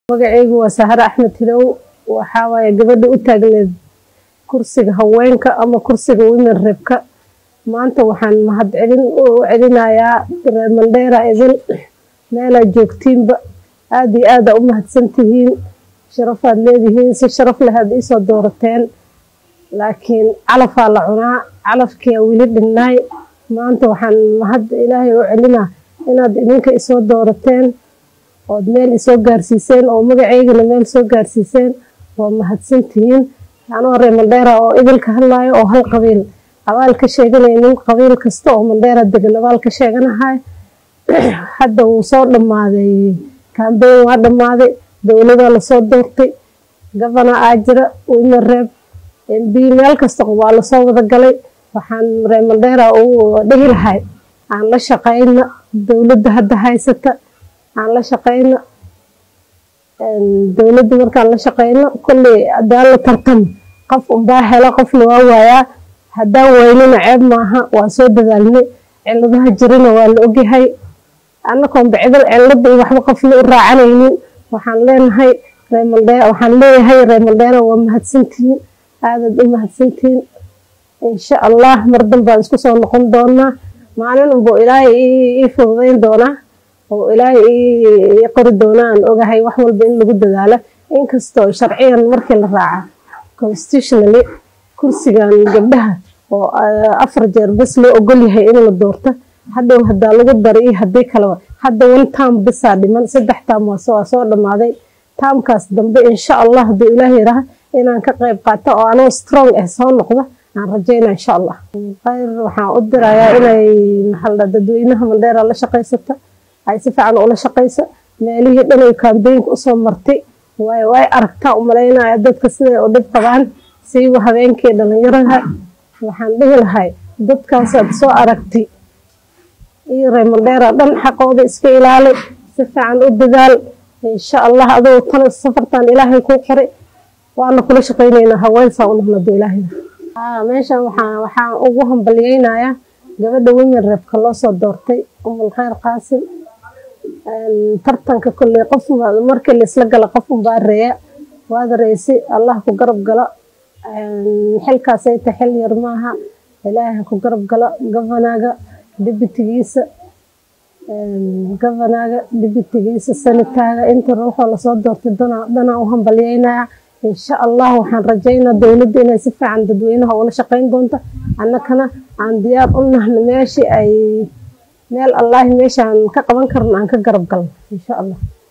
magacaygu waa sahare axmed hilow waxaa waaye gabadha u taagneed kursiga haweenka ama kursiga women rebka maanta waxaan mahadcelin u celinayaa reer mandheera idin meelaa joogtiinba aad iyo aada u mahadsan tihiin sharafaad leedihiin si sharaf leh aad iisoo doorateen laakiin calafaa la cunaa calafkiia weli dhinnaay maanta waxaan mahad ilaahay u celinaa inaad idinka isoo doorateen ood meel isoo gaarsiiseen oo magacaygana meel soo gaarsiiseen waa mahadsantihiin anoo reer mandheera oo idilka hadlaayo oo hal qabiil abaal ka sheeganaynin qabiil kasta oo mandheera degan abaal ka sheeganahay hadda wuu soo dhammaaday kambeyn waa dhammaaday dowladaa lasoo doortay gabana aa jira women reeb mb meel kasta waa lasoo wada galay waxaan reer mandheera u dhihi lahay aan la shaqayna dowladda hadda haysata aan la shaqayno dowladda markaan la shaqayno kolley haddaan la tartamo qof unbaa helo qofna waa waayaa haddaan waynina ceeb maaha waan soo dadaalnay ciladaha jirana waa la ogyahay annakoonba cidal cilada iyo waxba qofna u raacanaynin waxaan leenahay reemaldhe waxaan leeyahay reer mandheera waa mahadsantihiin aadaad u mahadsantihiin insha allah mar danbaan isku soo noqon doonaa maalin unbuu ilaahay ii fududayn doonaa oo ilaahay ii qori doonaa aan ogahay wax walba in lagu dadaalo inkastoo sharciyan markii la raaca constitutionally kursigan gabdhaha oo afar jeer bas loo ogol yahay in la doorto hadhow hadaa lagu dara iyo haddii kaleba hadda one taam bisaa dhiman saddex taam waa soo dhammaaday taamkaas dambe insha allah hadduu ilaahay yaraha inaan ka qayb qaato oo anoo strong ah soo noqdo aan rajayna insha allah khayr waxaan u dirayaa inay maxalda dadweynaha mandheera la shaqaysata ay si fiican ula shaqayso meelihii dhanay kambeynka usoo martay way way aragtaa u malaynaya dadka siday u dhib qabaan siiba habeenkii dhalinyaraha waxaan dhihi lahay dadkaasaad soo aragtay iyo reer mandheera dhan xaqooda iska ilaali si fiican u dadaal insha allah adoo tana safartan ilaahay kuu qoray waana kula shaqaynaynaa haweensaa u noqnado ilaahay meeshan waxaan waxaan ugu hambalyeynayaa gabadha women rebka loo soo doortay umul khayr qaasim tartanka kolley qof markii laisla gala qof unbaa reeya waad reysi allah ku garab galo xilkaasay ta xil yar maaha ilaahay ku garab galo govanaaga dibitigiisa govanaaga dibitigiisa sanitaaga inta ruuxoo lasoo doortay danaa u hambalyeynaya insha allah waxaan rajaynaa dowladda inay si fiican dadweynaha ula shaqayn doonto annakana aan diyaar u nahno meeshii ay meel allaahi meeshaan ka qaban karno aan ka garab galno insha allah